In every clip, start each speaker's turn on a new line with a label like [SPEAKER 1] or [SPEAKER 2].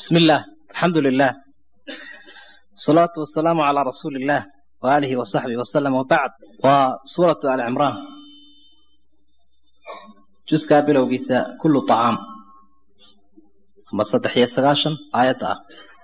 [SPEAKER 1] بسم الله الحمد لله الصلاة والسلام على رسول الله وآله وصحبه وسلم وبعد وسورة آل عمران جزء قابل وقيسة كل طعام ما صدح يسغاشن آية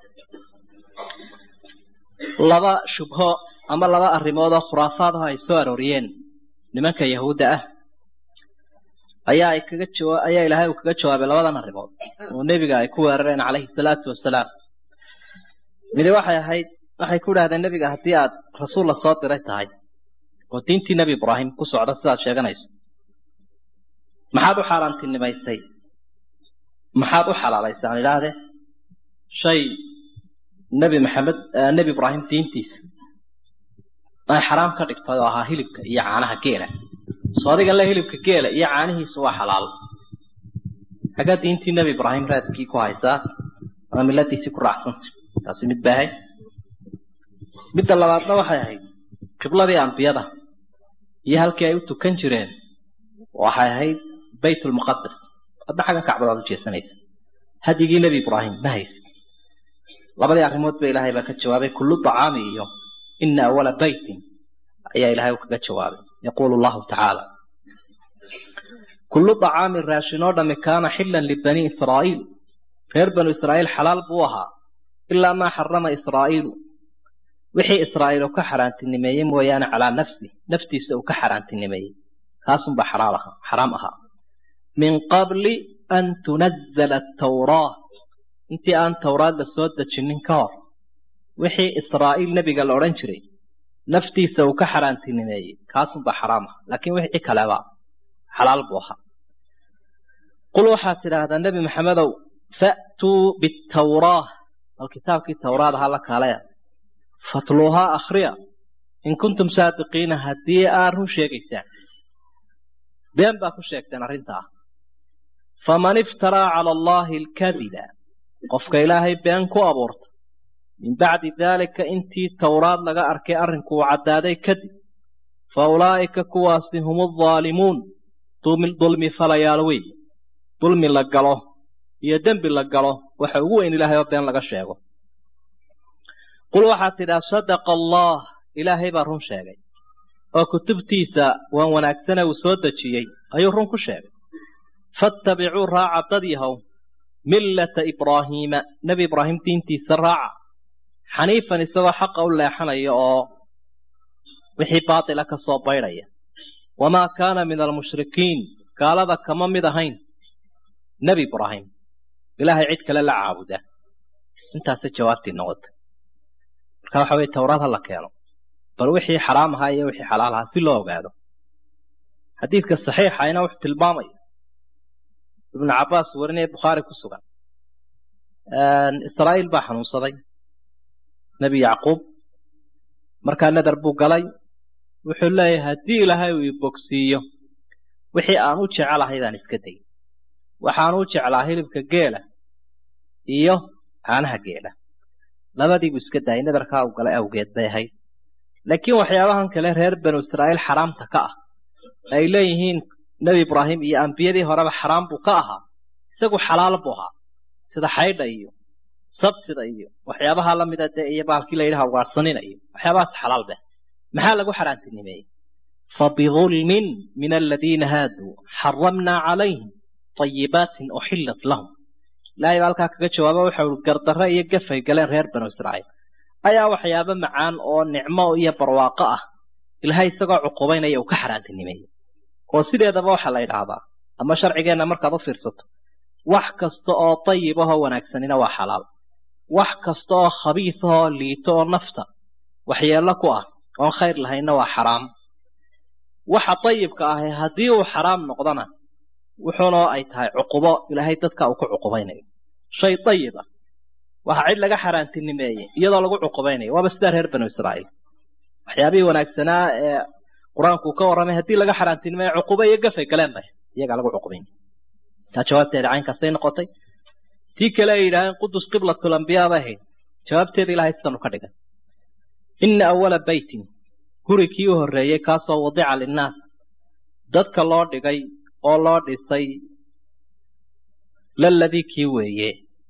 [SPEAKER 1] لبا شبهة أما لبا الرموضة خرافات هاي سوار وريين لمنك يهود أه ayaa ay kaga jawa ayaa ilaahay uu kaga jawaabay labadan arrimood oo nebiga ay ku weerareen calayhi salaatu wasalaam midi waxay ahayd waxay ku idhahdeen nebiga haddii aad rasuul la soo diray tahay oo diintii nebi ibraahim ku socda sidaad sheeganayso maxaad u xaaraantinimaysay maxaad u xalaalaysay aan idhaahdee shay nebi maxamed nebi ibraahim diintiisa ay xaraam ka dhigtay oo ahaa hilibka iyo caanaha geela soo adiga le hilibka geela iyo caanihiisu waa xalaal xaggaa diintii nebi ibraahim raadkii ku haysaa ama miladiisii ku raacsantay taasi mid ba ahayd midda labaadna waxay ahayd qibladii ambiyada iyo halkii ay u tukan jireen waxay ahayd baytulmuqadas hadna xagga kacbadaad u jeesanaysa hadyigii nebi ibraahim ma haysid labadii arrimood ba ilaahay baa ka jawaabay kullu tacaami iyo ina awala baytin ayaa ilaahay u kaga jawaabay يقول الله تعالى كل طعام راشنو دم كان حلا لبني إسرائيل غير بنو إسرائيل حلال بوها إلا ما حرم إسرائيل وحي إسرائيل كحران تنمي ويانا على نفسه نفتي سو كحران تنمي خاصم بحرامها حرامها من قبل أن تنزل التوراة انت أن توراة لسود تشنين كار وحي إسرائيل نبي قال أورنجري naftiisa uu ka xaaraantinimeeyey kaasunba xaraam ah laakiin wixii kaleba xalaal buu ahaa qul waxaad tidhaahdaa nebi maxamedow fa'tuu bitawraa bal kitaabkii tawraad ahaa la kaalaya fatluuhaa akhriya in kuntum saadiqiina haddii aad run sheegaysaan been baa ku sheegteen arrintaa faman iftaraa cala allaahi alkadiba qofka ilaahay been ku abuurta min bacdi daalika intii towraad laga arkay arrinkuu caddaaday kadib fa ulaa'ika kuwaasi hum aldaalimuun dulmi falayaal wey dulmi la galo iyo dembi la galo waxa ugu weyn ilaahay oo been laga sheego qul waxaad tidhaa sadaqa allah ilaahay baa run sheegay oo kutubtiisa waan wanaagsane uu soo dejiyey ayuu run ku sheegay faattabicuu raaca dad yahow millata ibraahiima nebi ibraahim diintiisa raaca xaniifan isagoo xaqa u leexanaya oo wixii baatila ka soo baydhaya wamaa kaana min almushrikiin gaalada kama mid ahayn nebi ibraahim ilaahay cid kale la caabuda intaasay jawaabtii noqotay marka waxa weye towraad ha la keeno bal wixii xaraam ahaa iyo wixii xalaal ahaa si loo ogaado xadiidka saxiixayna wuxuu tilmaamaya ibnu cabbaas warinaya bukhaari ku sugan israa'iil baa xanuunsaday nebi yacquub markaa nadar buu galay wuxuu leeyahay haddii ilaahay uu ibogsiiyo wixii aan u jecelahaydaan iska dayin waxaan u jeclaa hilibka geela iyo caanaha geela labadiibuu iska daayay nadarkaa uu galay awgeed bay ahayd laakiin waxyaabahan kale reer banu israa'iil xaraamta ka ah ay leeyihiin nebi ibraahim iyo ambiyadii horeba xaraam buu ka ahaa isagu xalaal buu ahaa sida xaydha iyo sabtida iyo waxyaabaha lamida dee iyo baalkii la yidhaha ugaadhsanina iyo waxyaabahaas xalaal beh maxaa lagu xaraantinimeeyey fabidulmin min aladiina haaduu xaramnaa calayhim طayibaatin uxillat lahum ilaahay baa halkaa kaga jawaaba waxa ui gardarre iyo gafay galeen reer banu israa'iil ayaa waxyaabo macaan oo nicmo iyo barwaaqo ah ilaahay isagoo cuqubaynaya uu ka xaraantinimeeyey oo sideedaba waxaa la yidhaahdaa ama sharcigeenna markaad u fiirsato wax kasta oo dayib ahoo wanaagsanina waa xalaal wax kasta oo khabiis ahoo liito oo nafta waxyeello ku ah oon khayr lahaynna waa xaraam waxa dayibka ahi haddii uu xaraam noqdona wuxuuna ay tahay cuqubo ilaahay dadka uu ku cuqubaynayo shay dayib ah waxa cid laga xaaraantinimeeyey iyadoo lagu cuqubaynayo waaba sidaa reer banu israa'iil waxyaabihii wanaagsanaa ee qur-aanku ka warramay haddii laga xaaraantinimeeyo cuqubo iyo gafay galeen bay iyagaa lagu cuqubaynay taa jawaabteeda caynkaasay noqotay tii kale ay yidhaaheen qudus qiblatul ambiyaa bay ahayd jawaabteeda ilahay sidanu ka dhigay ina awala beytin guri kii u horreeyey kaasoo wadica linnaas dadka loo dhigay oo loo dhisay laladii kii weeye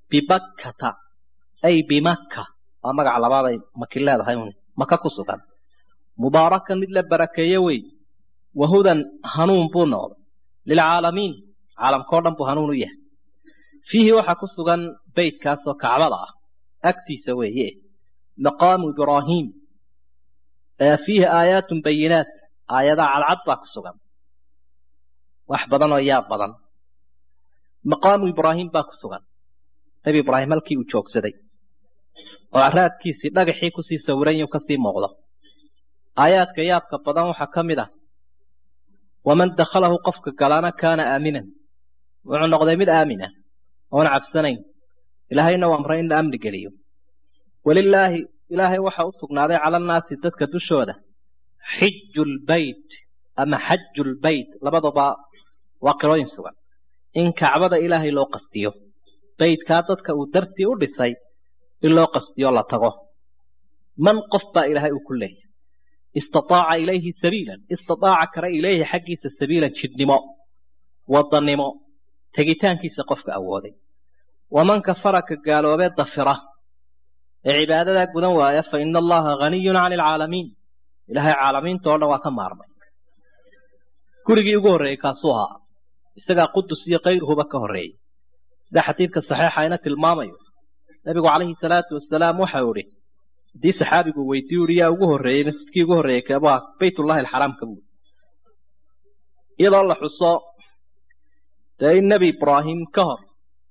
[SPEAKER 1] bibakkata ay bimakka waa magaca labaaday maki leedahay un maka ku sugan mubaarakan mid la barakeeye wey wahudan hanuun buu noqday lilcaalamiin caalamkao dhan buu hanuun u yahay fiihi waxaa ku sugan beytkaasoo kacbada ah agtiisa weeye maqaamu ibraahiim fiihi aayaatun bayinaat aayadaha cadcad baa ku sugan wax badan oo yaab badan maqaamu ibraahim baa ku sugan nebi ibraahim halkii uu joogsaday oo araadkiisii dhagaxii kusii sawiran yuu kasii muuqdo aayaadka yaabka badan waxaa ka mid ah waman dakhalahu qofka galaana kaana aaminan wuxuu noqday mid aamin ah oon cabsanayn ilaahayna u amray in la amni geliyo walilaahi ilaahay waxa u sugnaaday cala annaasi dadka dushooda xiju lbeyt ama xaju lbeyt labaduba waa qirooyin sugan in kacbada ilaahay loo qastiyo beytkaa dadka uu dartii u dhisay in loo qastiyo la tago man qof baa ilaahay uu ku leeyahy istataaca ilayhi sabiilan istataaca kara ilayhi xaggiisa sabiilan jidhnimo wadannimo tegitaankiisa qofka awooday waman kafara ka gaaloobee dafira ee cibaadadaa gudan waaya fa ina allaha haniyun cani alcaalamiin ilaahay caalamiinta oo dhan waa ka maarmay gurigii ugu horreeyey kaasuu ahaa isagaa qudus iyo kayruhuba ka horreeyey sida xadiidka saxiixa ina tilmaamayo nebigu calayhi salaatu wasalaam waxau idhi haddii saxaabigu weydiiyu ihi yaa ugu horreeyey masjidkii ugu horreeyey keebaa baytullahi alxaraamka buuri iyadoo la xuso dee in nebi ibraahim ka hor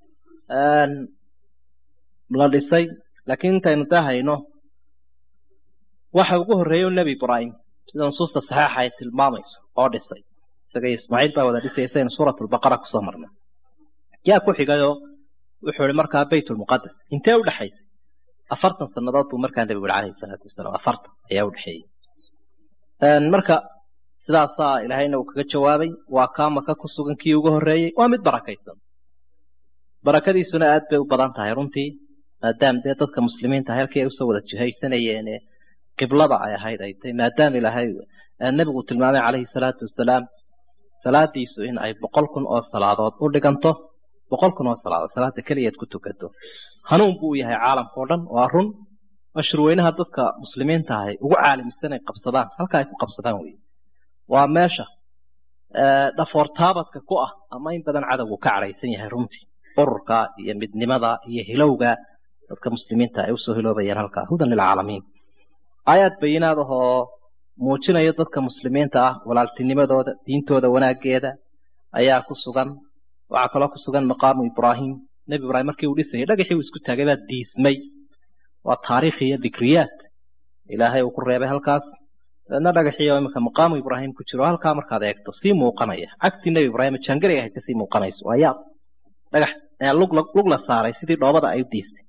[SPEAKER 1] la dhisay laakiin intaynu dahayno waxa ugu horreeya nebi ibraahim sida nusuusta saxiixa ay tilmaamayso oo dhisay isaga ismaaciil baa wada dhisay saynu suurat lbaqara kusoo marnay yaa ku xigayoo wuxuu ihi markaa baytulmuqadas intee u dhexaysay afartan sannadood buu markaa nebigu yihi calayhi salaatu wasalaam afartan ayaa u dhexeeyey marka sidaasaa ilaahayna uu kaga jawaabay waa kaa maka ku sugan kii ugu horreeyey waa mid barakaysan barakadiisuna aad bay u badan tahay runtii maadaama dee dadka muslimiinta halkii ay usoo wada jihaysanayeen qiblada ay ahayd ay tahay maadaama ilaahay nebigu tilmaamay calayhi salaatu wasalaam salaadiisu in ay boqol kun oo salaadood u dhiganto boqol kun oo salaadood salaada keliyaad ku tukato hanuun buu yahay caalamka oo dhan waa run mashruweynaha dadka muslimiinta ahay ugu caalamisan ay qabsadaan halka ay ku qabsadaan wey waa meesha dhafoortaabadka ku ah ama in badan cadowgu ka cadhaysan yahay runtii ururka iyo midnimada iyo hilowga dadka muslimiinta ay usoo hiloobayaan halkaa hudan lilcaalamiin aayaad bayinaad ahoo muujinaya dadka muslimiinta ah walaaltinimadooda diintooda wanaageeda ayaa ku sugan waxaa kaloo ku sugan maqaamu ibraahim nebi ibraahim markii uu dhisayay dhagaxii uu isku taagay baa diismay waa taariikh iyo dikriyaad ilaahay uu ku reebay halkaas dabeedna dhagaxii oo iminka maqaamu ibraahim ku jiro halkaa markaad eegto sii muuqanaya cagtii nebi ibraahim jaangariga ahayd kasii muuqanayso waa yaab dhagax lug la saaray sidii dhoobada ay u diistay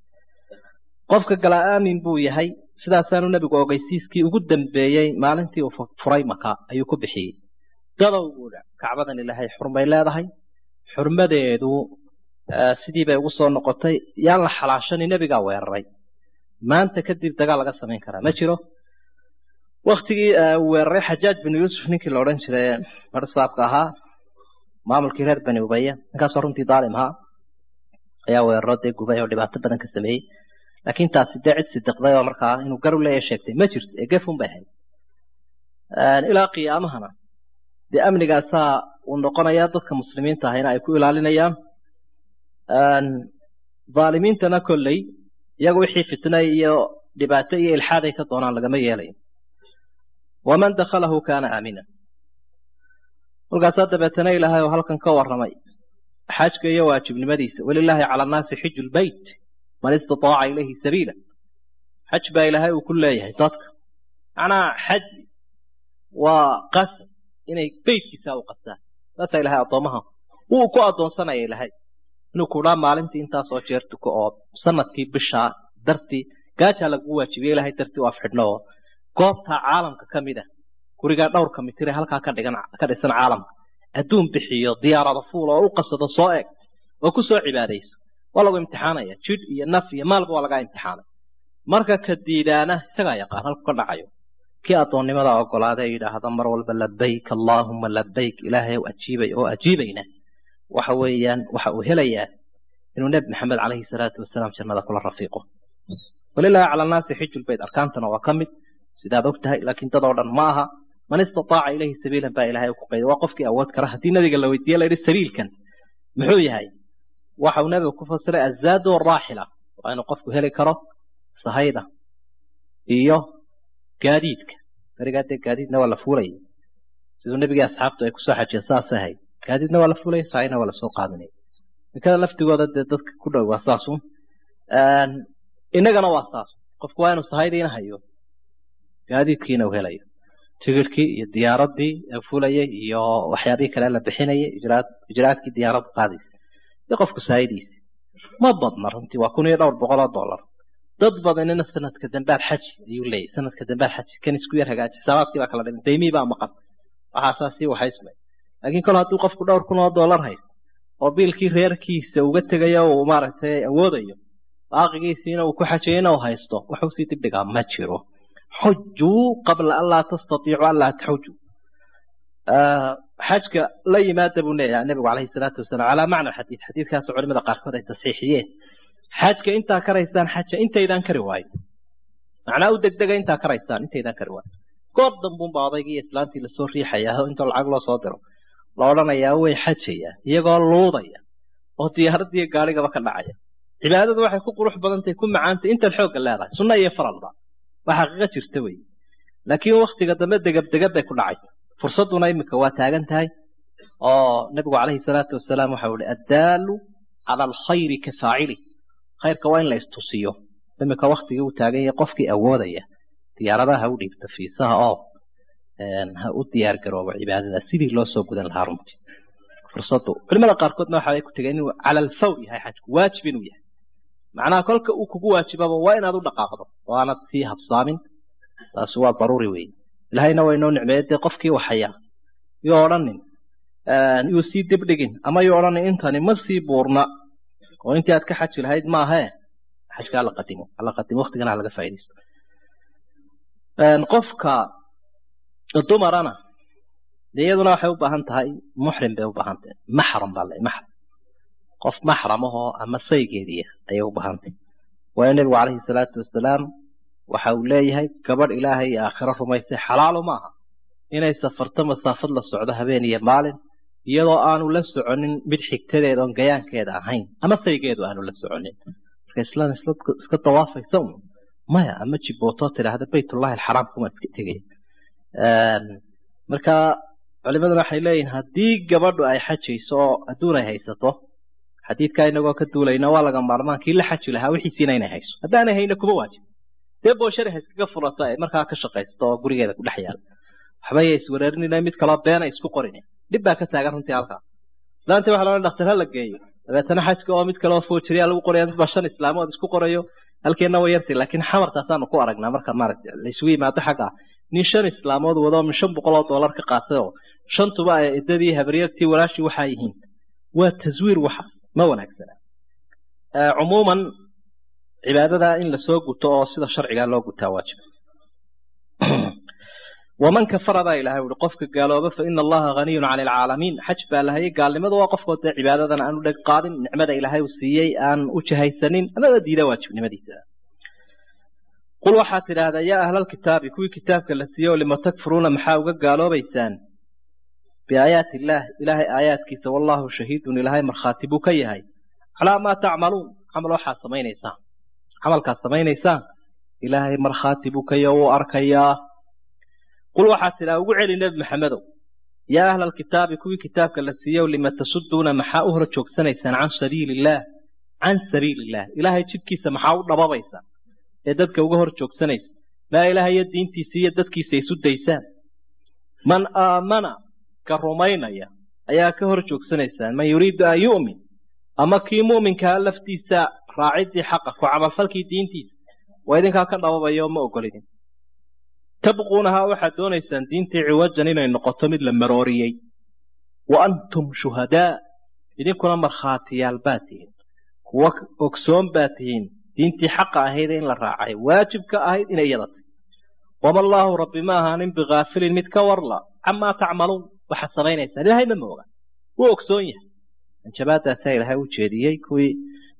[SPEAKER 1] qofka galaa aamin buu yahay sidaasaanu nebigu ogeysiiskii ugu dambeeyey maalintii uu furay maka ayuu ku bixiyey dadow buudha kacbadan ilaahay xurmay leedahay xurmadeedu sidii bay ugu soo noqotay yaan la xalaashani nebigaa weeraray maanta kadib dagaal laga samayn karaa ma jiro waktigii uu weeraray xajaaj binu yuusuf ninkii la odhan jiray marsaabka ahaa maamulkii reer bani ubaya ninkaasoo runtii daalim ahaa ayaa weeraro dee gubay oo dhibaato badan ka sameeyey laakiin taasi dee cid sidiqday oo markaa inuu gar u leeya sheegtay ma jirto ee gefun bay ahayd ilaa qiyaamahana dee amnigaasaa uu noqonayaa dadka muslimiinta ahayna ay ku ilaalinayaan dhaalimiintana kolley iyagu wixii fitna iyo dhibaato iyo ilxaaday ka doonaan lagama yeelayo waman dakhalahu kaana aamina kolkaasaa dabeetana ilaahay oo halkan ka warramay xajka iyo waajibnimadiisa walilaahi cala annaasi xiju lbeyt man istataaca ilayhi sabiila xaj baa ilaahay uu ku leeyahay dadka macnaha xaj waa qasab inay beytkiisa u qastaan saasaa ilahay addoomaha wuu ku addoonsanaya ilaahay inuu kudhaa maalintii intaasoo jeer tuko oo sanadkii bishaa dartii gaajaa lagu waajibiye ilahay dartii u afxidhno oo goobtaa caalamka ka mid ah gurigaa dhowrka mitire halkaa ka dhigan ka dhisan caalamka adduun bixiyo diyaarada fuul oo u qasado soo eg oo ku soo cibaadayso waa lagu imtixaanaya jidh iyo naf iyo maalba waa lagaa imtixaanay marka ka diidaana isagaa yaqaan halku ka dhacayo kii addoonnimada ogolaada ee yidhaahda mar walba labayk allaahuma labayk ilaahay ajiibay oo ajiibayna waxa weeyaan waxa uu helayaa inuu nebi maxamed calayhi salaatu wasalaam jannada kula rafiiqo walilaahi cala annaasi xiju lbeyt arkaantana waa ka mid sidaad og tahay laakiin dad oo dhan ma aha man istataaca ilayhi sabiilan baa ilahay ku qayday waa qofkii awood kara haddii nabiga la weydiiye la yidhi sabiilkan muxuu yahay waxa uu nabiga ku fasiray azaadu araaxila waa inuu qofku heli karo sahayda iyo gaadiidka berigaa dee gaadiidna waa la fuulayay siduu nebigii asxaabtu ay kusoo xajiyeen saas ahay gaadiidna waa la fuulaya sahayna waa lasoo qaadanaya ninkada laftigooda dee dadka ku dhow waa saasun innagana waa saas qofku waa inuu sahaydiina hayo gaadiidkiina uu helayo tigirhkii iyo diyaaradii fulayay iyo waxyaabihii kale la bixinayay ijraad ijraadkii diyaaraddu qaadaysa iyo qofku sahaydiisa ma badna runtii waa kun iyo dhowr boqol oo dollar dad badanina sanadka dambaad xaji ayuu leeyahy sanadka dambaad xaji kan isku yar hagaaji xisaabaadkii baa kala dhiman daymii baa maqan waxaasaa sii waxaysmay laakiin kol hadduu qofku dhowr kun oo dollar haysto oo biilkii reerkiisa uga tegayo uu maaragtay awoodayo baaqigiisiina uu ku xajayna uu haysto waxuu sii dibdhigaa ma jiro xujuu qabla an laa tastatiicu an laa taxujuu xajka la yimaada buu leeyahay nebigu calayhi salaatu wasalaam calaa macna xadiid xadiidkaasoo culimada qaarkood ay tasxiixiyeen xajka intaa karaysaan xaja intaydaan kari waayo macnaa u degdega intaa karaysaan intaydaan kari waayo goor dambuunba odaygii iyo islaantii lasoo riixayaa intoo lacag loo soo diro la odhanayaa way xajayaan iyagoo luudaya oo diyaaraddiiyo gaarigaba ka dhacaya cibaadadu waxay ku qurux badantahay ku macaantay intaad xoogga leedahay sunna iyo faralba waa xaqiiqo jirta wey laakiin waktiga dambe degabdegab bay ku dhacay fursadduna iminka waa taagan tahay oo nebigu calayhi salaatu wasalaam waxau ihi addaalu cala alkhayri ka faacili khayrka waa in la istusiyo iminka waktigii uu taagan yahay qofkii awoodaya diyaaradaha ha u dhiibta fiisaha oo ha u diyaar garoobo cibaadada sidii loo soo gudan lahaa runtii fursaddu culimada qaarkoodna waxa ay ku tegeen inuu cala alfawr yahay xajku waajib inuu yahay macnaha kolka uu kugu waajibaba waa inaad u dhaqaaqdo oo aanad sii habsaamin taasi waa daruuri weeye ilahayna waa inoo nicmeeye dee qofkii waxaya yuu odhanin yuu sii dibdhigin ama yuu odhanin intani ma sii buurna oo intii aad ka xaji lahayd maahee xajka hala qadimo hala qadimo waktigana halaga faaidaysto qofka dumarana dee iyaduna waxay u baahan tahay muxrim bay u baahan tahay maxram baa le maxram qof maxram ahoo ama saygeediya ayay u baahan tahay waayo nebigu calayhi salaatu wasalaam waxa uu leeyahay gabadh ilaahay iyo aakhiro rumaysay xalaalo maaha inay safarto masaafad la socdo habeen iyo maalin iyadoo aanu la soconin mid xigtadeeda oon gayaankeeda ahayn ama saygeedu aanu la soconin marka islaan iska dawaafaysa un maya ama jibootoo tidhaahda baytullahi alxaraam kuma iska tegaya marka culimaduna waxay leeyihin haddii gabadhu ay xajayso oo adduun ay haysato xadiidkaa inagoo ka duulayna waa laga maarmaan kii la xaji lahaa wixiisiina inay hayso haddaanay hayna kuma waajib dee booshari ha iskaga furato ay markaa ka shaqaysto oo gurigeeda ku dhex yaala waxba ya iswareerinina mid kaloo beena isku qorin dhib baa ka taagan runtii halkaa islaantii waxa loo dhakhtar ha la geeyo dabeetana xajka oo mid kaloo foojiriya lagu qoraya mid baa shan islaamood isku qorayo halkeenna way yartay laakiin xamarkaasaanu ku aragnaa marka maaragta la isugu yimaado xagga nin shan islaamood wado min shan boqol oo dollar ka qaatay oo shantuba ay ciddadii habaryartii walaashii waxaa yihiin waa taswiir waxaas ma wanaagsana cumuuman cibaadada in lasoo guto oo sida sharcigaa loo gutaa waajiba waman kafara baa ilahay uhi qofka gaalooba fa ina allaha haniyun cani alcaalamiin xaj baa lahayay gaalnimadu waa qofkoo dee cibaadadan aan u dheg qaadin nicmada ilaahay uu siiyey aan u jahaysanin amaba diida waajibnimadiisa qul waxaad tidhaahdaa yaa ahlalkitaabi kuwii kitaabka la siiyey oo lima takfuruuna maxaa uga gaaloobaysaan biaayaati illaah ilaahay aayaadkiisa wallaahu shahiidun ilaahay markhaati buu ka yahay calaa maa tacmaluun camal waxaad samaynaysaan camalkaad samaynaysaan ilaahay markhaati buu ka yahay wuu arkayaa qul waxaad tidhaha ugu celi nebi maxamedow yaa ahla alkitaabi kuwii kitaabka la siiyow lima tasuduuna maxaa u hor joogsanaysaan can sabiili illaah can sabiili illaah ilaahay jidkiisa maxaa u dhababaysaan ee dadka uga hor joogsanaysa maa ilaahay iyo diintiisa iyo dadkiisa isu daysaan man aamana ka rumaynaya ayaa ka hor joogsanaysaan man yuriidu an yu'min ama kii mu'minkaa laftiisa raaciddii xaqa ku camalfalkii diintiisa waa idinkaa ka dhababaya oo ma ogolidin tabquunahaa waxaad doonaysaan diintii ciwajan inay noqoto mid la marooriyey wa antum shuhadaa idinkuna markhaatiyaal baad tihiin kuwa ogsoon baad tihiin diintii xaqa ahayd in la raacay waajib ka ahayd inay iyada tahy wama allaahu rabbi ma ahaanin bikaafilin mid ka warla camaa tacmaluun waxaad samaynaysaan ilaahay ma mooga wuu ogsoon yahay anjabaadaasaa ilaahay u jeediyey kuwii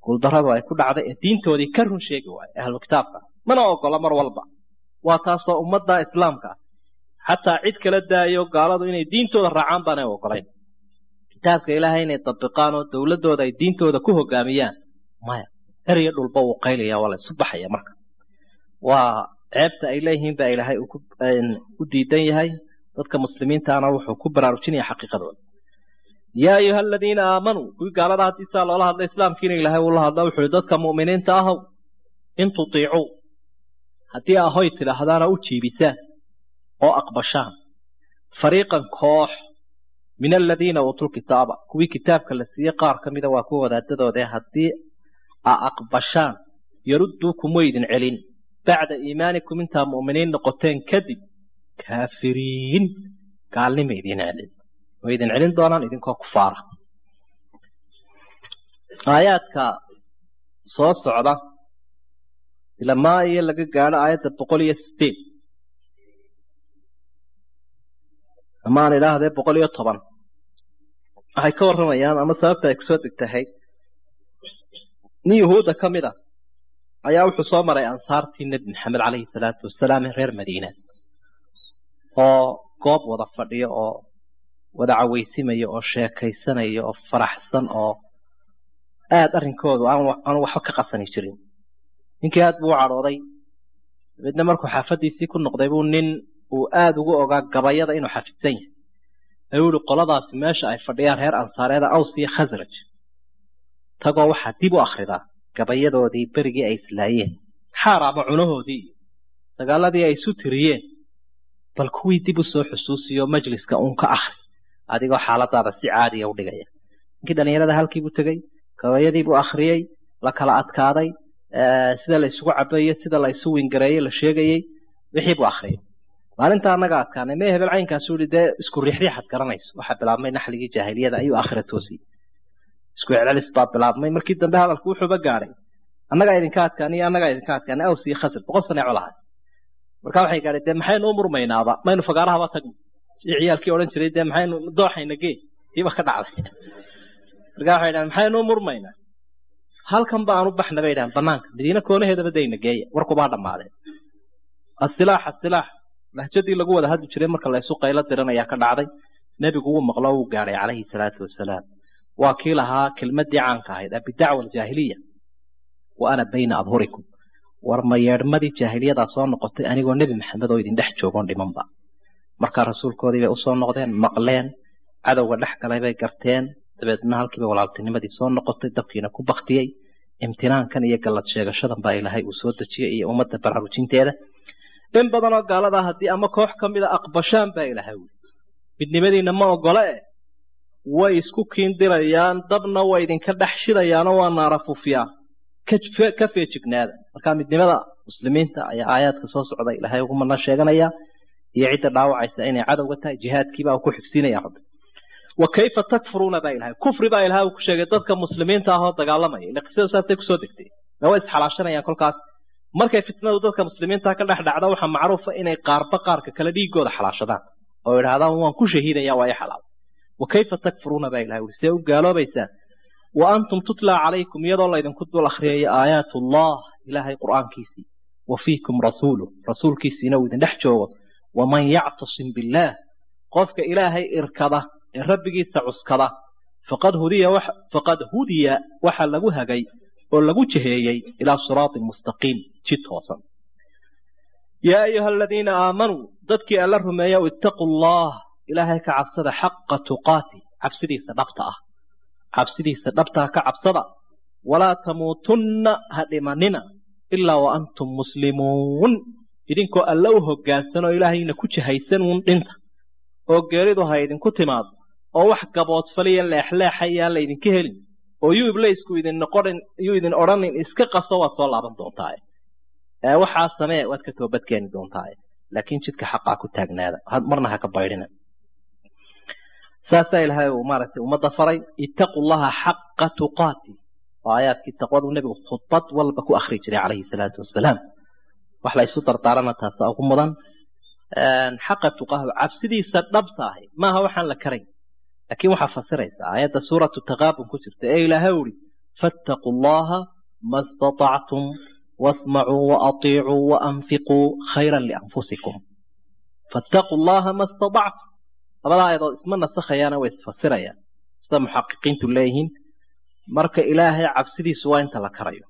[SPEAKER 1] guuldarradu ay ku dhacday ee diintoodii ka run sheegi waayo ahlu kitaabka mana ogola mar walba waa taasoo ummadda islaamka xataa cid kala daayo gaaladu inay diintooda raacaan baanay ogolayn kitaabka ilaahay inay dabiqaan oo dowladooda ay diintooda ku hogaamiyaan maya eryo dhulba wuu qaylaya waa la isu baxaya marka waa ceebta ay leeyihiin baa ilaahay u diidan yahay dadka muslimiintaana wuxuu ku baraarujinaya xaqiiqadooda yaa ayuha aladiina aamanuu kuwii gaalada haddii saa loola hadla islaamkiina ilaahay uu la hadla wuxuu yihi dadka mu'miniinta ahow in tutiicuu haddii ahoy tidhaahdaana u jiibisaan oo aqbashaan fariiqan koox min aladiina uutul kitaaba kuwii kitaabka la siiyey qaar ka mida waa kuwa wadaadadooda haddii a aqbashaan yarudduukum waydin celin bacda iimaanikum intaa mu'miniin noqoteen kadib kaafiriin gaalnima idin celin way idin celin doonaan idinkoo kufaara aayaadka soo socda ilamaa iyo laga gaadho aayadda boqol iyo sideed amaan idhaahdee boqol iyo toban waxay ka warramayaan ama sababta ay kusoo degtahay nin yuhuudda ka mid a ayaa wuxuu soo maray ansaartii nebi maxamed calayhi salaatu wasalaam ee reer madiina oo goob wada fadhiyo oo wada cawaysimaya oo sheekaysanaya oo faraxsan oo aada arrinkoodu aan waxba ka qasani jirin ninkii aad buu u cadhooday dabeedna markuu xaafaddiisii ku noqday buu nin uu aada ugu ogaa gabayada inuu xafidsan yahay ayuu yihi qoladaasi meesha ay fadhiyaan reer ansaareeda aws iyo khasraj tagoo waxaa dib u akhridaa gabayadoodii berigii ay islaayeen xaar ama cunahoodii iyo dagaaladii ay isu tiriyeen bal kuwii dib u soo xusuusiyo majliska uun ka akhri adigoo xaaladaada si caadiya u dhigaya ninkii dhallinyarada halkiibuu tegey gabayadiibuu akhriyey la kala adkaaday sida la isugu cabeeye sida la isu wingareeyey la sheegayey wixii buu akhriyay maalinta annaga adkaanay mee hebel caynkaasu yihi dee isku riixriixad garanayso waxaa bilaabmay naxligii jaahiliyada ayuu aakhira toosiyey isku celcelis baa bilaabmay markii dambe hadalku wuxuuba gaadhay annagaa idinka adkaaniyo annagaa idinka adkaanay aws iyo khasr boqol sane colahay marka waxay gaadhay dee maxaynu u murmaynaaba maynu fagaarahaba tagno si ciyaalkii odhan jiray dee maxaynu dooxayna gee tiiba ka dhacday marka waxay dhahan maxaynu u murmaynaa halkan ba aan u baxna bay dhahan banaanka madiine koonaheedaba dayna geeya warkubaa dhammaadeen asilaax asilaax lahjadii lagu wada hadli jiray marka la isu qaylo diran ayaa ka dhacday nebigu wuu maqlo wuu gaadhay calayhi salaatu wasalaam waa kii lahaa kelmadii caanka ahayd abidacwa aljaahiliya wa ana bayna adhurikum war ma yeedhmadii jaahiliyadaa soo noqotay anigoo nebi maxamed oo idin dhex joogoon dhimanba markaa rasuulkoodii bay usoo noqdeen maqleen cadowga dhex galay bay garteen dabeedna halkiiba walaaltinimadii soo noqotay dabkiina ku baktiyey imtinaankan iyo gallad sheegashadan baa ilaahay uu soo dejiyey iyo ummadda baraarujinteeda in badanoo gaaladaa haddii ama koox ka mida aqbashaan baa ilaahay wuli midnimadiina ma ogole eh way isku kiindirayaan dabna way idinka dhex shidayaanoo waa naara fufiyaan ka feejignaada marka midnimada muslimiinta ayaa aayaadka soo socda ilaahay ugu mana sheeganaya iyo cidda dhaawacaysa inay cadowga tahay jihaadkiibaa uu ku xigsiinaya rabbi wa kayfa takfuruuna baa ilahay kufri baa ilahay uu ku sheegay dadka muslimiinta ah oo dagaalamaya ila qisadu saasay kusoo degtay ma way isxalaashanayaan kolkaas markay fitnadu dadka muslimiinta ka dhex dhacda waxaa macruufa inay qaarba qaarka kale dhiigooda xalaashadaan oo idhaahdaan waan ku shahiidaya waa i xalaal wa kayfa takfuruuna baa ilahay uri see u gaaloobaysaan wa antum tutlaa calaykum iyadoo laydinku dul akhriyayo aayaat ullah ilaahay qur'aankiisii wa fiikum rasuulu rasuulkiisiina uu idin dhex joogo waman yactasim billaah qofka ilaahay irkada ee rabbigiisa cuskada faqad hudiya faqad hudiya waxa lagu hagay oo lagu jaheeyey ilaa siraatin mustaqiim jid toosan yaa ayuha aladiina aamanuu dadkii alla rumeeya ittaquu allah ilaahay ka cabsada xaqa tuqaati cabsidiisa dhabta ah cabsidiisa dhabtaa ka cabsada walaa tamuutunna ha dhimanina ilaa wa antum muslimuun idinkoo alla u hoggaansan oo ilaahayna ku jahaysan uun dhinta oo geeridu ha idinku timaado oo wax gaboodfaliya leexleexayaan laydinka helin oo yuu iblaysku idin noqonin yuu idin odhanin iska qaso waad soo laaban doontaa ee waxaa samee waad ka toobadkeeni doontaa laakiin jidka xaqaa ku taagnaada marna ha ka baydhina saasaa ilaahay uu maaragtay ummadda faray ittaquu llaha xaqa tuqaati oo aayaadkii taqwadu nebigu khudbad walba ku akhri jiray calayhi salaatu wasalaam wax la isu dardaarana taasa ugu mudan xaqa tuqaahu cabsidiisa dhabta ahi maaha waxaan la karayn laakiin waxaa fasiraysa aayadda suuratu taqaabun ku jirta ee ilaahay uri fattaquu allaha ma istatactum wasmacuu waaطiicuu waanfiquu khayra lianfusikum fattaquu allaha ma istatactum labada aayadood isma nasakhayaana way isfasirayaan sida muxaqiqiintu leeyihiin marka ilaahay cabsidiisu waa inta la karayo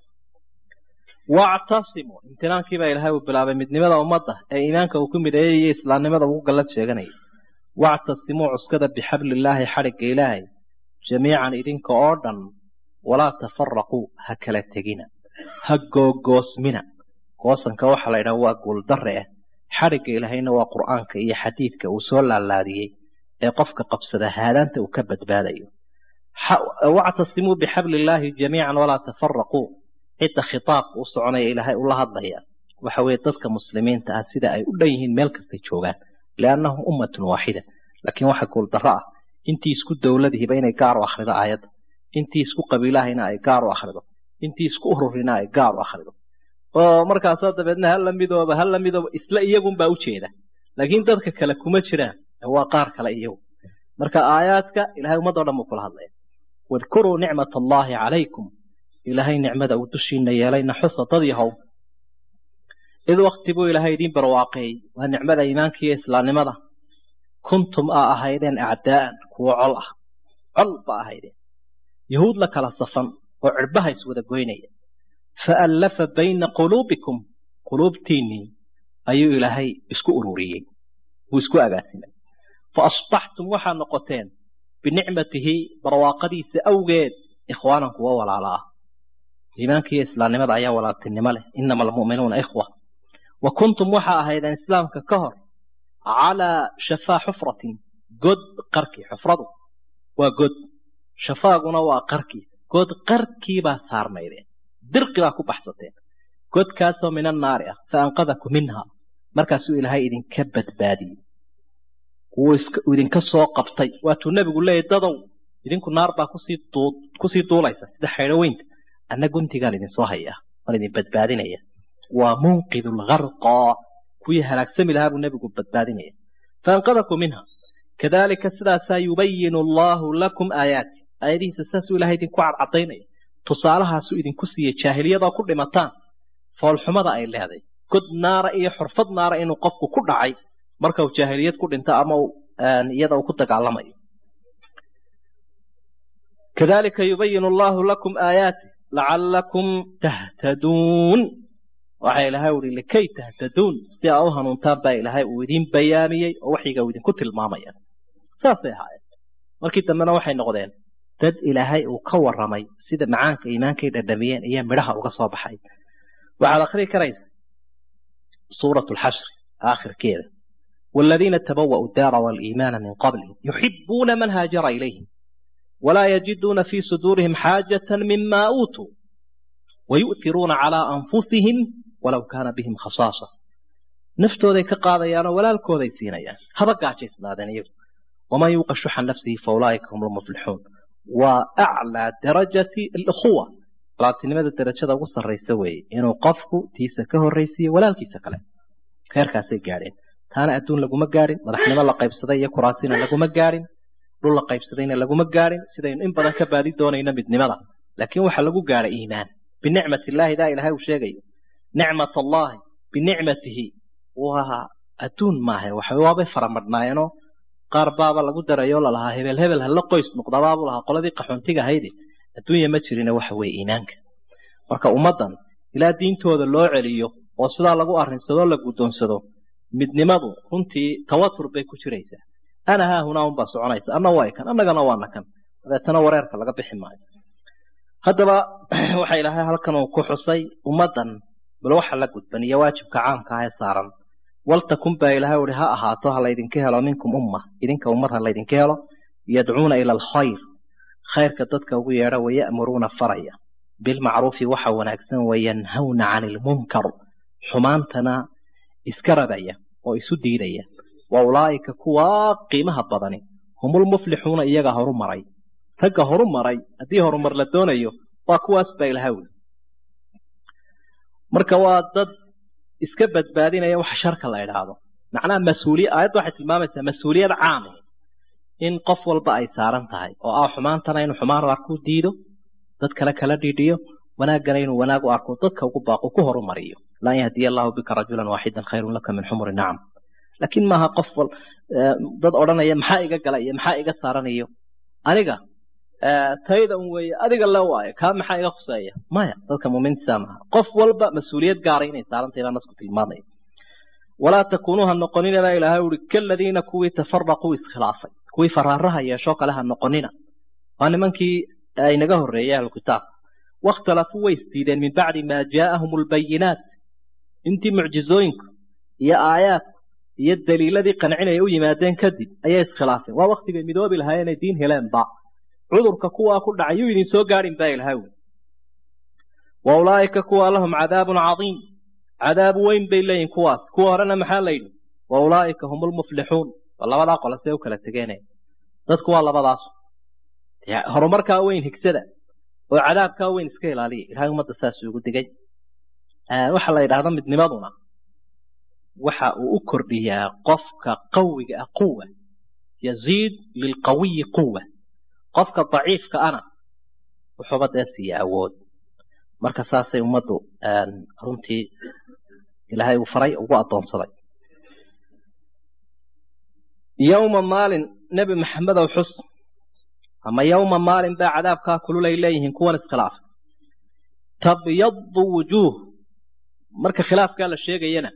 [SPEAKER 1] wactasimuu imtinaankiibaa ilaahay uu bilaabay midnimada ummadda ee iimaanka uu ku mideeyey iyo islaamnimada ugu gallad sheeganayay wactasimuu cuskada bixablillaahi xadhigga ilaahay jamiican idinka oo dhan walaa tafaraquu ha kala tegina ha googoosmina goosanka waxaa la yidhaha waa guuldarre ah xadhigga ilaahayna waa qur'aanka iyo xadiidka uu soo laalaadiyey ee qofka qabsada haadaanta uu ka badbaadayo wactasimuu bixablillaahi jamiican walaa tafaraquu cidda khitaabka u soconaya ilaahay ula hadlaya waxa weeye dadka muslimiinta ah sida ay u dhan yihiin meel kastay joogaan liannahum ummatun waaxida laakiin waxa guuldarro ah intii isku dowladihiba inay gaar u akhrido aayadda intii isku qabiilahayna ay gaar u akhrido intii isku ururina ay gaar u akhrido oo markaasoo dabeedna hala midooba hala midooba isla iyagunbaa ujeeda laakiin dadka kale kuma jiraan waa qaar kale iyagu marka aayaadka ilahay ummadoo dhan buu kula hadlaya wadkuruu nicmat allaahi calaykum ilaahay nicmada uu dushiina yeelayna xusa dad yahow id wakti buu ilaahay idiin barwaaqeeyey waa nicmada iimaanka iyo islaamnimada kuntum aa ahaydeen acdaa'an kuwo col ah col ba ahaydeen yahuud la kala safan oo cirbaha iswada goynaya faallafa bayna quluubikum quluubtiinnii ayuu ilaahay isku ururiyey wuu isku agaasimay fa asbaxtum waxaa noqoteen binicmatihi barwaaqadiisa awgeed ikhwaanan kuwa walaala ah iimaanka iyo islaamnimada ayaa walaaltinimo leh inama almu'minuuna ikhwa wa kuntum waxaa ahaydeen islaamka ka hor calaa shafaa xufratin god qarkii xufradu waa god shafaaguna waa qarkiisa god qarkiibaa saarnaydeen dirqi baa ku baxsateen godkaasoo min annaari ah fa anqadakum minha markaasuu ilaahay idinka badbaadiyey wuu idinka soo qabtay waatuu nebigu leeyahy dadow idinku naar baa kusii duulaysa sida xaydho weynta anna guntigaan idinsoo hayaa waan idin badbaadinaya waa munqidu lgarqa kuwii halaagsami lahaa buu nebigu badbaadinaya faanqadakum minha kadalika sidaasaa yubayinu allaahu lakum aayaati aayadihiisa saasuu ilahay idinku cadcadaynaya tusaalahaasuu idinku siiyey jaahiliyadoo ku dhimataan foolxumada ay leeday god naara iyo xurfad naara inuu qofku ku dhacay marka uu jaahiliyad ku dhinto ama iyada uu ku dagaalamayo kadalika yubayinu allahu lakum aayaati lacalakum tahtaduun waxaa ilaahay uhi likay tahtaduun si aa u hanuuntaan baa ilaahay uu idiin bayaamiyey oo waxyiga uu idinku tilmaamaya saasay ahaayeen markii dambena waxay noqdeen dad ilaahay uu ka waramay sida macaanka iimaankay dhadhamiyeen iyo midhaha uga soo baxay waxaad akhrii karaysa suuratu lxashri aakhirkeeda والذين تبوأوا الدار والإيمان من قبلهم يحبون من هاجر إليهم ولا يجدون في صدورهم حاجة مما أوتوا ويؤثرون على أنفسهم ولو كان بهم خصاصة نفتو ka qaadayaano walaalkooday siinayaan haba gaajaysnaadeen iyagu waman yuuqa shuxa nafsihi faulaa'ika hum lmuflixuun waa aclaa darajati alukhuwa walaaltinimada darajada ugu sarraysa weeye inuu qofku tiisa ka horraysiiyo walaalkiisa kale heerkaasay gaadheen taana adduun laguma gaadhin madaxnimo la qaybsaday iyo kuraasina laguma gaadhin dhul la qaybsadayna laguma gaadhin sidaynu in badan ka baadi doonayno midnimada laakiin waxa lagu gaadhay iimaan binicmati illaahi daa ilahay uu sheegayo nicmat allahi binicmatihi waa adduun maaha waxa waabay faramadhnaayeenoo qaar baaba lagu darayo lalahaa hebel hebel hala qoys noqdabaabuu lahaa qoladii qaxoontiga ahayde adduunya ma jirina waxa weeye iimaanka marka ummaddan ilaa diintooda loo celiyo oo sidaa lagu arrinsadoo la guddoonsado midnimadu runtii tawatur bay ku jiraysaa ana haa hunaa unbaa soconaysa anna waa kan annagana waana kan dabeetana wareerka laga bixi maayo haddaba waxa ilaahay halkan uu ku xusay ummaddan bal waxa la gudban iyo waajibka caamka ah ee saaran waltakun baa ilaahay uhi ha ahaato ha laydinka helo minkum umma idinka ummad ha laydinka helo yadcuuna ila alkhayr khayrka dadka ugu yeedha waya'muruuna faraya bilmacruufi waxa wanaagsan wayanhawna cani ilmunkar xumaantana iska rabaya oo isu diidaya wa ulaa'ika kuwaa qiimaha badani humulmuflixuuna iyaga horu maray ragga horu maray haddii horumar la doonayo waa kuwaas baa ilaha weli marka waa dad iska badbaadinaya waxa sharka la idhaahdo macnaha mas-uuliya aayadda waxay tilmaamaysaa mas-uuliyad caami in qof walba ay saaran tahay oo ah xumaantana inuu xumaan raar ku diido dad kale kala dhiidhiyo wanaaggana inuu wanaag u arko dadka ugu baaqo ku horumariyo lan yahdiya allahu bika rajulan waaxidan khayrun laka min xumuri nacam laakiin maaha qof wal dad odhanaya maxaa iga gala iyo maxaa iga saaranayo aniga tayda un weeye adiga le waayo kaa maxaa iga khuseeya maya dadka muuminiinta maaha qof walba mas-uuliyad gaara inay saarantahay baa nasku tilmaamaya walaa takuunuu ha noqonina baa ilaahay uhi kaladiina kuwii tafaraquu iskhilaafay kuwii faraaraha yeeshoo kale ha noqonina waa nimankii aynaga horreeyay ahlukitaab wakhtalafuu way isdiideen min bacdi maa jaa'ahum albayinaat intii mucjizooyinku iyo aayaadku iyo daliiladii qancinaya u yimaadeen kadib ayay iskhilaafeen waa waktigay midoobi lahaa inay diin heleenba cudurka kuwaa ku dhacay yuu idin soo gaadhin baa ilahay wi wa ulaa'ika kuwa lahum cadaabun cadiim cadaab weyn bay leeyihin kuwaas kuwa horena maxaa la yidhi wa ulaa'ika hum lmuflixuun waa labadaa qole see u kala tegeene dadku waa labadaas horumarkaa weyn higsada oo cadaabkaa weyn iska ilaaliya ilahay ummadda saas ugu digay waxaa la yidhahda midnimaduna waxa uu u kordhiyaa qofka qawiga ah quwa yaziid lilqawiyi quwa qofka daciifka ana wuxuuba dee siiya awood marka saasay ummaddu runtii ilaahay uu faray ugu addoonsaday yowma maalin nebi maxamedow xus ama yowma maalin baa cadaabkaa kululay leeyihiin kuwan iskhilaaf tabyadu wujuuh marka khilaafkaa la sheegayana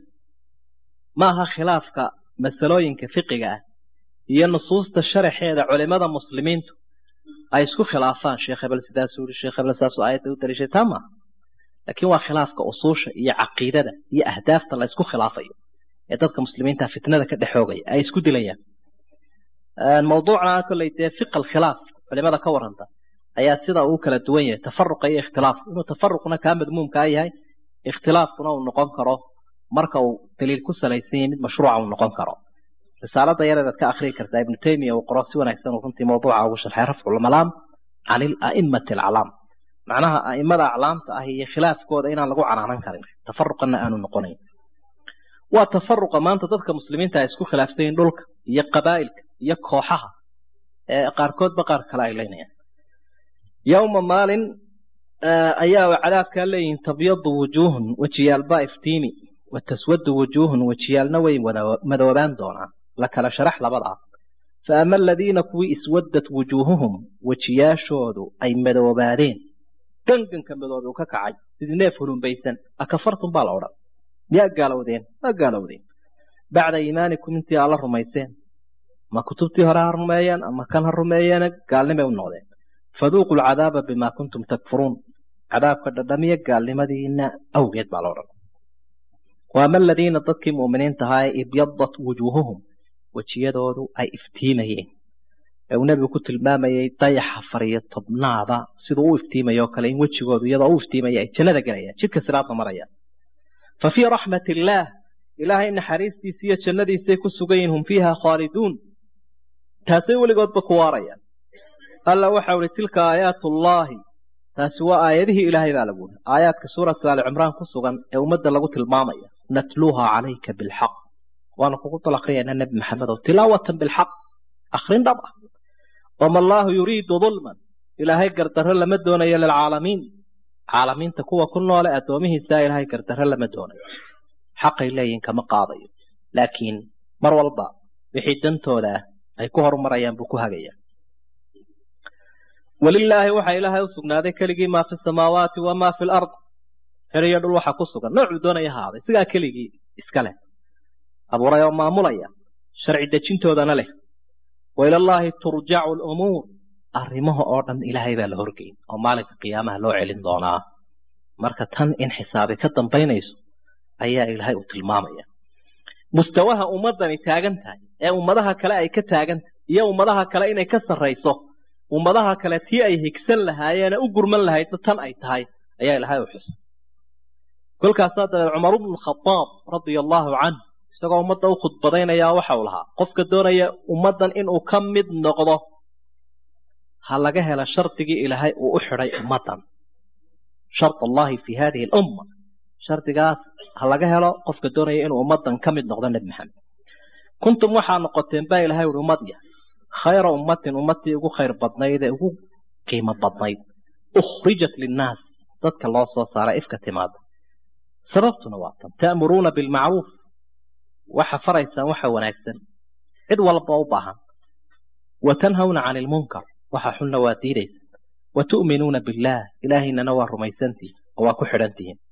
[SPEAKER 1] maaha khilaafka masalooyinka fiqiga ah iyo nusuusta sharaxeeda culimada muslimiintu ay isku khilaafaan sheekh hebel sidaasuu yidhi sheekh hebel saasuu aayadda u daliishay taa maaha laakiin waa khilaafka usuusha iyo caqiidada iyo ahdaafta la isku khilaafayo ee dadka muslimiinta fitnada ka dhexoogaya ay isku dilayaan mawduucna kolley dee fiqa alkhilaaf culimada ka waranta ayaa sida uu kala duwan yahay tafaruqa iyo ikhtilaaf inuu tafaruqna kaa madmuumkaa yahay ikhtilaafkuna uu noqon karo marka uu daliil ku salaysan yahay mid mashruuca uu noqon karo risaalada yareedaad ka akhriyi kartaa ibnu taymiya uu qoro si wanaagsan uu runtii mawduuca ugu sharxay rafculmalaam can ila'immati alcalaam macnaha a'immada aclaamta ah iyo khilaafkooda inaan lagu canaanan karin tafaruqana aanu noqonayn waa tafaruqa maanta dadka muslimiinta ay isku khilaafsan yihiin dhulka iyo qabaa'ilka iyo kooxaha ee qaarkoodba qaar kale ay leynayaan yowma maalin ayaa cadaabkaa leeyihiin tabyadu wujuuhun wejiyaalbaa iftiimi wa taswadu wujuuhun wejiyaalna way madoobaan doonaan la kala sharax labadaa fa ama aladiina kuwii iswaddat wujuuhuhum wejiyaashoodu ay madoobaadeen ganganka madoobe uu ka kacay sidii neef hulumbaysan akafartum baa la odhan miyaa gaalowdeen waa gaalowdeen bacda iimaanikum intii aad la rumayseen ma kutubtii hore ha rumeeyeen ama kan ha rumeeyeena gaalnimay u noqdeen faduuqu lcadaaba bimaa kuntum takfuruun cadaabka dhadhamiya gaalnimadiina awgeed baa la odhan waama aladiina dadkii mu'miniinta ahaa ee ibyadat wujuuhuhum wejiyadoodu ay iftiimayeen ee uu nebigu ku tilmaamayay dayaxa fariyo tobnaada siduu u iftiimayo kale in wejigoodu iyadoo u iftiimaya ay jannada gelayaan jidka siraadna marayaan fa fii raxmat illaah ilaahay naxariistiisa iyo jannadiisay ku sugan yihin hum fiiha khaaliduun taasay weligoodba ku waarayaan alla waxau ihi tilka aayaatullaahi taasi waa aayadihii ilaahay baa lagu yihi aayaadka suuratu aali cimraan ku sugan ee ummadda lagu tilmaamaya natluuha calayka bilxaq waanu kugu dul akhriyaynaa nebi maxamedow tilaawatan bilxaq akhrin dhab ah wama allaahu yuriidu dulman ilaahay gardarro lama doonayo lilcaalamiin caalamiinta kuwa ku noole addoomihiisaa ilaahay gardarro lama doonayo xaqay leeyihin kama qaadayo laakiin mar walba wixii dantooda ah ay ku horumarayaan buu ku hagayaa walilaahi waxaa ilaahay u sugnaaday keligii maa fi samaawaati wamaa fi lard xer iyo dhul waxa ku sugan noocuu doonaya ahaaday sigaa keligii iska leh abuuray oo maamulaya sharci dejintoodana leh wa ilallaahi turjacu lumuur arrimaha oo dhan ilaahay baa la horgeyn oo maalinka qiyaamaha loo celin doonaa marka tan in xisaabi ka dambaynayso ayaa ilaahay uu tilmaamaya mustawaha ummadani taagan tahay ee ummadaha kale ay ka taagan tahay iyo ummadaha kale inay ka sarrayso ummadaha kale tii ay higsan lahaayeene u gurman lahaydna tan ay tahay ayaa ilaahay u xusay kolkaasaa dabeed cumar bnu khadaab radia allaahu canh isagoo ummadda u khudbadaynayaa waxa uu lahaa qofka doonaya ummaddan inuu ka mid noqdo ha laga helo shardigii ilaahay uu u xidhay ummaddan shard allahi fi hadihi alumma shardigaas ha laga helo qofka doonaya inuu ummaddan ka mid noqdo nebi maxamed kuntum waxaa noqoteen baa ilahay uhi ummadya khayra ummatin ummadtii ugu khayr badnayd ee ugu qiimo badnayd ukhrijat linnaas dadka loo soo saaray ifka timaada sababtuna waa tan ta'muruuna bilmacruuf waxa faraysaan waxa wanaagsan cid walba u baahan wa tanhawna cani ilmunkar waxa xunna waa diidaysa wa tu'minuuna billaah ilaahaynana waa rumaysantihin oo waa ku xidhantihiin